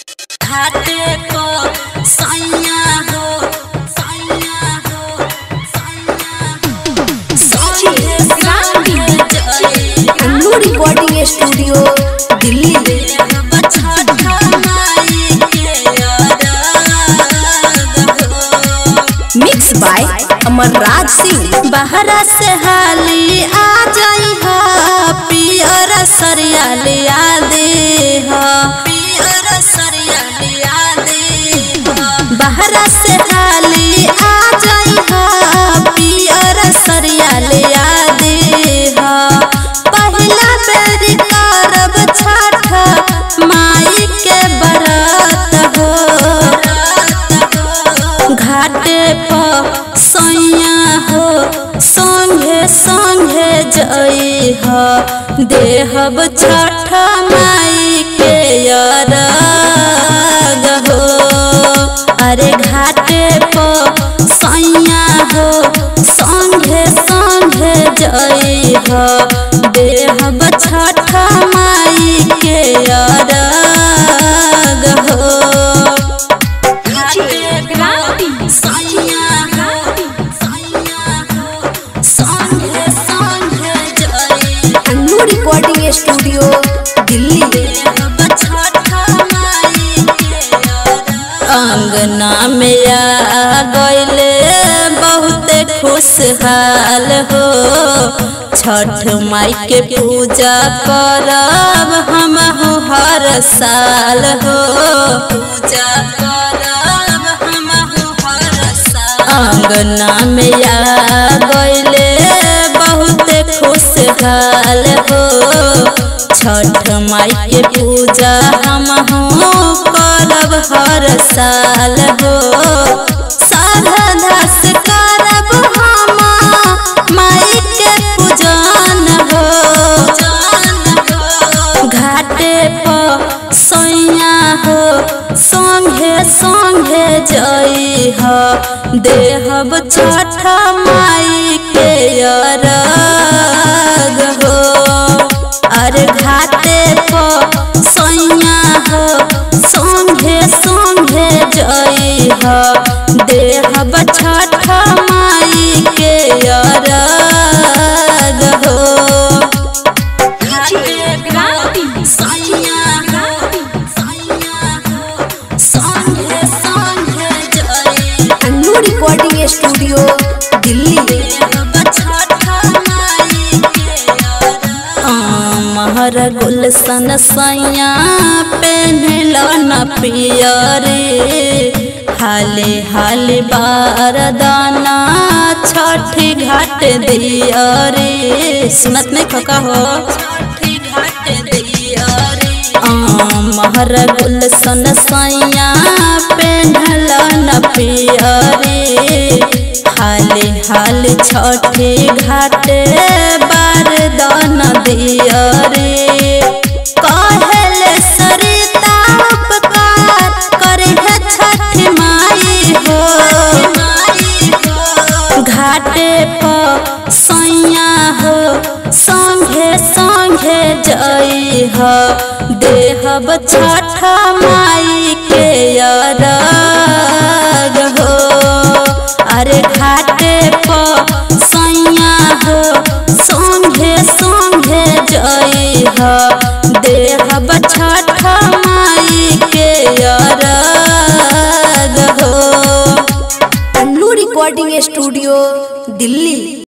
घाटे को सैया हो सैया हो सैया Annu recording studio Delhi mix by Amarraj Singh बहरा से हाली आ जाई हा पियर सरिया लिया दे हा पियर सरिया लिया दे हा बहरा से हाली आ जाई हा पियर सरिया लिया दे हा पहिला बेरी करब छठ माई के बरत हो घाटे पर सैया हो संगे संगे जई हो देहब छठ माई के अरग हो अरे घाटे पर सैया हो संगे संगे जई हो देहब छठ माई के अरग हो अन्नू रिकॉर्डिंग स्टूडियो दिल्ली अंगना में आ गईले बहुत खुशहाल हो छठ माई के पूजा करब हम हर साल हो पूजा करब हम हर साल अंगना में आ गईले बहुत खुशहाल हो छठ माई के पूजा हम करब हर साल हो श्रद्धा से करब हम माई के पूजन हो घाटे पर सैया हो संगे संगे जई हो देहब छठ माई के अरग हो अरे घाटे पर सैया हो संगे संगे जई हो देहब छठ माई के अरग हो अन्नू रिकॉर्डिंग स्टूडियो दिल्ली महर गुलशन सैया पेन्हल न पियरे हाले हाले बारदाना छठी घाट दियरे सुनत नहीं खका हो छठी घाट दियरे महर गुलशन सैया पेन्हल न पियरे हाले हाले छठी घाटे बारदान दियरे कहले सरिता उपकार करे है छठी माई हो घाटे पर सैया हो संगे संगे जई हो देहब छठ माई के अरग हो अरे घाटे पर सैया हो संगे संगे जई हो देहब छठ माई के अरग हो अन्नू रिकॉर्डिंग स्टूडियो दिल्ली